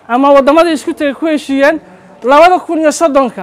ama waddamadii isku tegay ku heshiiyeen labada kun iyo soddonka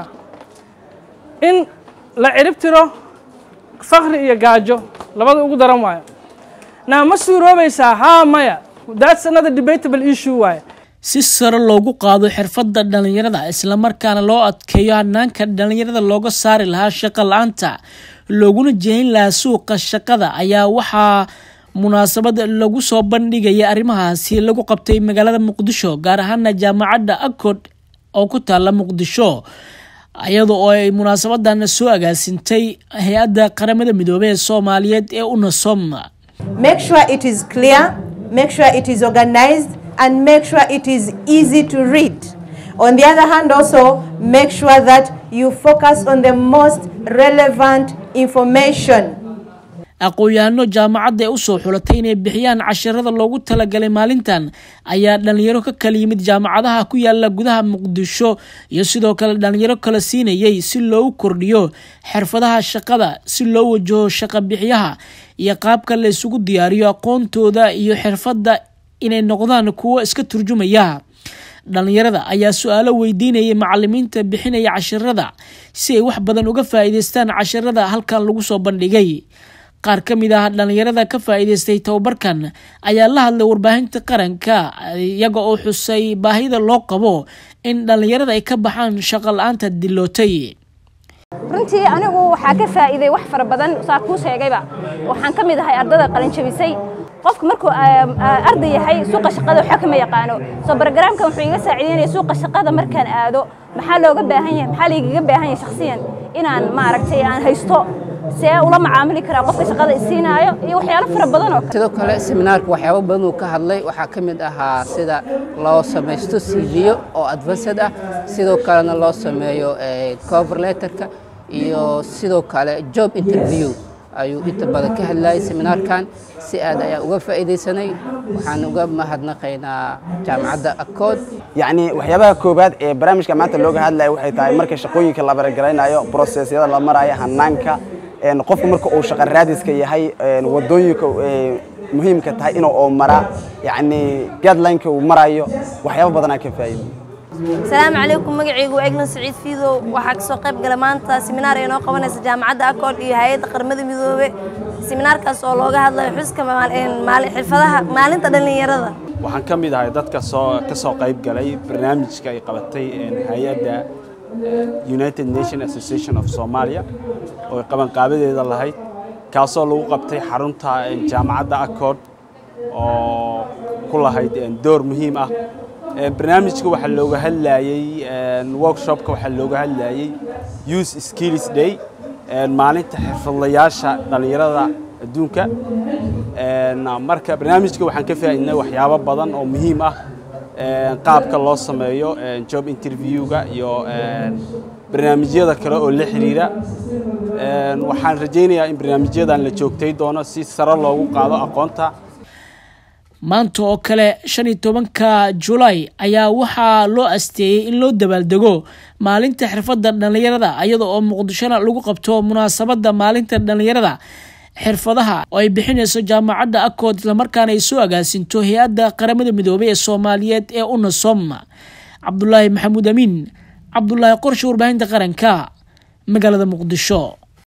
in la cirib tiro fakri iyo gaajo labada ugu daran waayo naa ma suuroobaysaa haa maya that's another debatable issue waaye si sare loogu qaado xirfadda dhallinyarada islamarkaana loo adkeeyo hanaanka dhallinyarada looga saari lahaa shaqo la-aanta looguna jehin lahaa suuqa shaqada ayaa waxaa munaasabad lagu soo bandhigaya arrimahaasi lagu qabtay magaalada muqdisho gaar ahaana jaamacadda acod oo ku taala muqdisho iyada oo ay munaasabadan soo agaasintay hay-adda qaramada midoobey ee soomaaliyeed ee unasom make sure it is clear make sure it is organized and make sure it is easy to read on the other hand also make sure that you focus on the most relevant information aqoon-yahano jaamacadda ee usoo xulatay inay bixiyaan casharada loogu talagalay maalintan ayaa dhalinyaro ka kala yimid jaamacadaha ku yaala gudaha muqdisho iyo sidoo kale dhalinyaro kala siinayay si loogu kordhiyo xirfadaha shaqada si loo wajaho shaqa bixiyaha iyo qaabka la isugu diyaariyo aqoontooda iyo xirfadda inay noqdaan kuwo iska turjumaya dhalinyarada ayaa su-aalo weydiinayay macalimiinta bixinaya casharada si ay wax badan uga faa-iideystaan casharada halkan lagu soo bandhigay qaar ka mid ah dhalinyarada ka faa-iideystay tababarkan ayaa la hadlay warbaahinta qaranka iyaga oo xusay baahida loo qabo in dhalinyarada ay ka baxaan shaqo la-aanta dilootay runtii anigu waxaa ka faa'iiday wax fara badan saa kuu sheegayba waxaan ka mid ahay ardada qalinjabisay qofka markuu arday yahay suuqa shaqada waxba kama yaqaano soo barogaraamkan wuxuu iga saacideynaya suuqa shaqada markaan aado maxaa looga baahan yahay maxaa laigaga baahan yahay shakhsiyan inaan maaragtay aan haysto see ula macaamili karaa qofka shaqada isiinaayo iyo waxyaalo fara badan oo kale sidoo kale seminaarka waxyaabo badan uu ka hadlay waxaa ka mid ahaa sida loo samaysto cv-yo oo advanced ah sidoo kalena loo sameeyo cover letterka iyo sidoo kale job interview ayuu inta badan ka hadlayay seminaarkan si aad ayaa uga faa'iidaysanay waxaan uga mahadnaqaynaa jaamacadda akood yacni waxyaabaha koowaad ee barnaamijka maanta looga hadlaya waxay tahay marka shaqooyinka la baragaraynayo brosesyada la marayo hanaanka qofku marka uu shaqa raadiska yahay wadooyinka muhiimka tahay inuu oo mara yacni guidelineka uu marayo waxyaabo badanaa ka faa'iido asalaamu calaykum magacaygu waa eglan saciid fiidow waxaa kasoo qayb gala maanta seminaar ay noo qabanaysa jaamacadda akood iyo hay-adda qaramada midoobe seminaarkaas oo looga hadlayo xuska xirfadaha maalinta dhallinyarada waxaan ka mid ahay dadka soo ka soo qayb galay barnaamijka ay qabatay hay-adda united nation association of somalia oo ay qabanqaabadeeda lahayd kaasoo lagu qabtay xarunta jaamacadda akood oo ku lahayd door muhiim ah barnaamijka waxaa looga hadlayey workshopka waxaa looga hadlayey youth skills day maalinta xirfadlayaasha dhallinyarada adduunka marka barnaamijka waxaan ka faa'iidnay waxyaabo badan oo muhiim ah qaabka loo sameeyo job interviewga iyo barnaamijyada kale oo la xiriira waxaan rajaynayaa in barnaamijyadan la joogtay doono si sare loogu qaado aqoonta maanta oo kale shan iyo tobanka julaay ayaa waxaa loo asteeyey in loo dabaaldego maalinta xirfadda dhallinyarada iyada oo muqdishona lagu qabto munaasabadda maalinta dhallinyarada xirfadaha oo ay bixinayso jaamacadda akood islamarkaana ay soo agaasinto hay-adda qaramada midoobey ee soomaaliyeed ee unasom cabdulaahi maxamuud amiin cabdulaahi qorshe warbaahinta qaranka magaalada muqdisho